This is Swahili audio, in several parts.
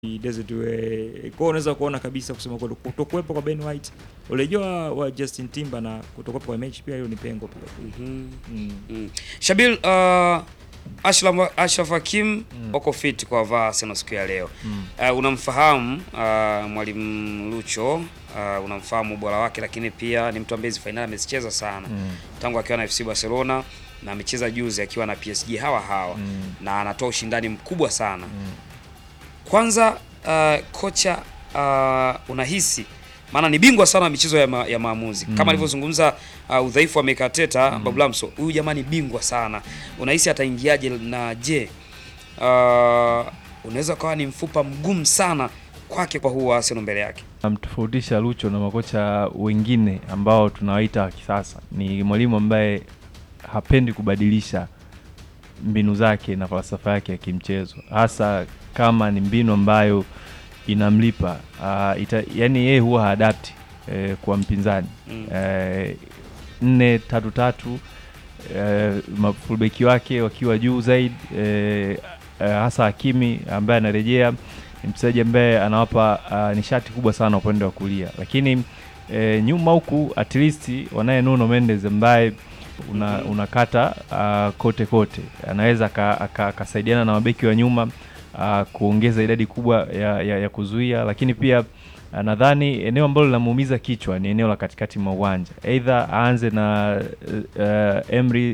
Desiree. Kwa unaweza kuona kabisa kusema kweli kutokuwepo kwa Ben White, ulijua wa Justin Timber na kutokuwepo kwa mechi pia hiyo ni pengo pia. Mhm. Mm. Mm. Shabil, uh, Ashraf, Ashraf Hakim wako fit kwa vaa Arsenal siku ya leo. Mm. Uh, unamfahamu uh, mwalimu Lucho uh, unamfahamu ubora wake, lakini pia ni mtu ambaye hizi fainali amezicheza sana Mm. tangu akiwa na FC Barcelona na amecheza juzi akiwa na PSG hawa hawa Mm. na anatoa ushindani mkubwa sana. Mm. Kwanza uh, kocha uh, unahisi maana ni bingwa sana wa michezo ya, ma, ya maamuzi Mm. kama alivyozungumza uh, udhaifu wa Mikel Arteta Babu Lamso, huyu jamani bingwa sana, unahisi ataingiaje? Na je, uh, unaweza ukawa ni mfupa mgumu sana kwake kwa huu wa Arsenal mbele yake? Namtofautisha Lucho na makocha wengine ambao tunawaita wa kisasa ni mwalimu ambaye hapendi kubadilisha mbinu zake na falsafa yake ya kimchezo, hasa kama ni mbinu ambayo inamlipa. Uh, ita, yani yeye huwa haadapti eh, kwa mpinzani Mm. eh, nne tatu tatu eh, mafulbeki wake wakiwa juu zaidi eh, eh, hasa Hakimi ambaye anarejea ni mchezaji ambaye anawapa uh, nishati kubwa sana upande wa kulia, lakini eh, nyuma huku at least wanaye Nuno Mendes ambaye una, Mhm. unakata uh, kote kote, anaweza aka- aka- akasaidiana na mabeki wa nyuma uh, kuongeza idadi kubwa ya, ya, ya kuzuia, lakini pia uh, nadhani eneo ambalo linamuumiza kichwa ni eneo la katikati mwa uwanja, aidha aanze na uh, Emri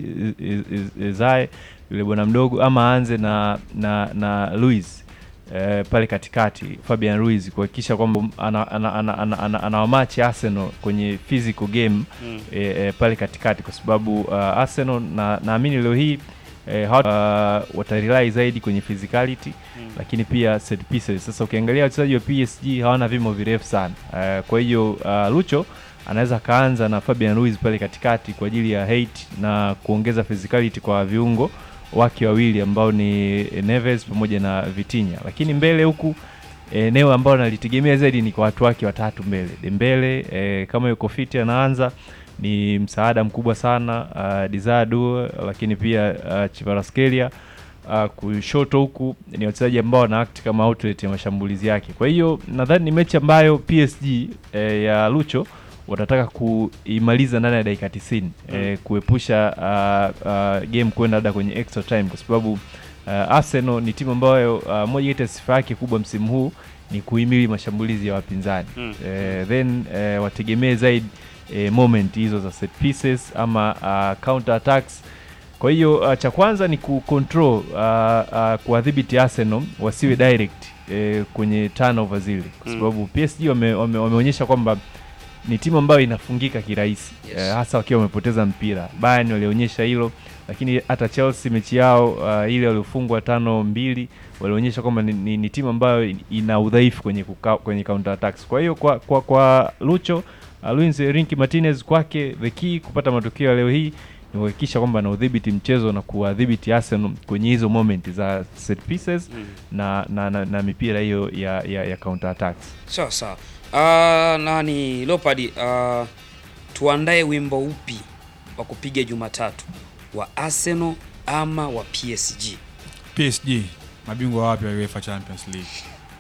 Zae yule bwana mdogo ama aanze na na, na Luis eh, pale katikati Fabian Ruiz kuhakikisha kwamba ana, ana, ana, ana, ana, anawamachi Arsenal kwenye physical game Mm. e, e, pale katikati kwa sababu uh, Arsenal na naamini leo hii e, hawa- uh, watarely zaidi kwenye physicality Mm. lakini pia set pieces. Sasa ukiangalia wachezaji wa PSG hawana vimo virefu sana uh, kwa hiyo uh, Lucho anaweza akaanza na Fabian Ruiz pale katikati kwa ajili ya height na kuongeza physicality kwa viungo wake wawili ambao ni Neves pamoja na Vitinha, lakini mbele huku eneo ambalo nalitegemea zaidi ni kwa watu wake watatu mbele. Dembele eh, kama yuko fiti anaanza ni msaada mkubwa sana uh, Dizadu, lakini pia uh, Chivaraskelia uh, kushoto huku ni wachezaji ambao wana act kama outlet ya mashambulizi yake. Kwa hiyo nadhani ni mechi ambayo PSG eh, ya Lucho watataka kuimaliza ndani ya dakika 90 eh, kuepusha uh, uh, game kwenda hata kwenye extra time kwa sababu uh, Arsenal ni timu ambayo uh, moja kati ya sifa yake kubwa msimu huu ni kuhimili mashambulizi ya wapinzani Mm. eh, then eh, wategemee zaidi eh, moment hizo za set pieces ama uh, counter attacks. Kwa hiyo uh, cha kwanza ni kucontrol uh, uh, kuwadhibiti Arsenal wasiwe direct eh, kwenye turnover zile, kwa Mm. sababu PSG wame, wame, wameonyesha kwamba ni timu ambayo inafungika kirahisi Yes. eh, hasa wakiwa wamepoteza mpira. Bayern walionyesha hilo, lakini hata Chelsea mechi yao uh, ile waliofungwa tano mbili walionyesha kwamba ni, ni, ni timu ambayo ina udhaifu kwenye, kuka, kwenye counter attacks. Kwa hiyo kwa, kwa, kwa Lucho uh, Luis Enrique Martinez kwake the key kupata matokeo ya leo hii ni kuhakikisha kwamba ana udhibiti mchezo na kuwadhibiti Arsenal kwenye hizo moment za set pieces Mm. na, na, na, na mipira hiyo ya, ya, ya counter attacks. Sawa sawa. Uh, nani Leopard, uh, tuandae wimbo upi wa kupiga Jumatatu wa Arsenal ama wa PSG? PSG mabingwa wapya wa UEFA Champions League.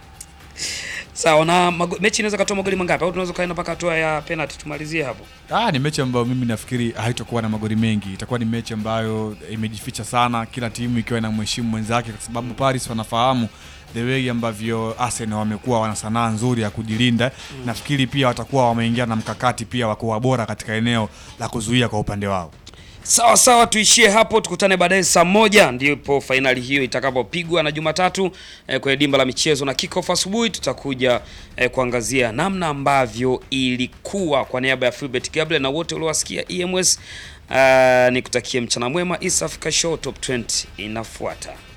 Sawa na mago, mechi inaweza katoa magoli mangapi au tunaweza kaenda mpaka hatua ya penalty tumalizie hapo? Ah, ni mechi ambayo mimi nafikiri haitakuwa na magoli mengi. Itakuwa ni mechi ambayo imejificha sana, kila timu ikiwa ina mheshimu mwenzake, kwa sababu Paris wanafahamu the way ambavyo Arsenal wamekuwa wana sanaa nzuri ya kujilinda. Nafikiri pia watakuwa wameingia na mkakati pia wa kuwa bora katika eneo la kuzuia kwa upande wao. Sawa sawa, tuishie hapo, tukutane baadaye saa moja ndipo fainali hiyo itakapopigwa, na Jumatatu eh, kwenye dimba la michezo na kickoff asubuhi tutakuja eh, kuangazia namna ambavyo ilikuwa. Kwa niaba ya Philbert Gabriel na wote uliowasikia EMS, uh, nikutakie mchana mwema. East Africa Show Top 20 inafuata.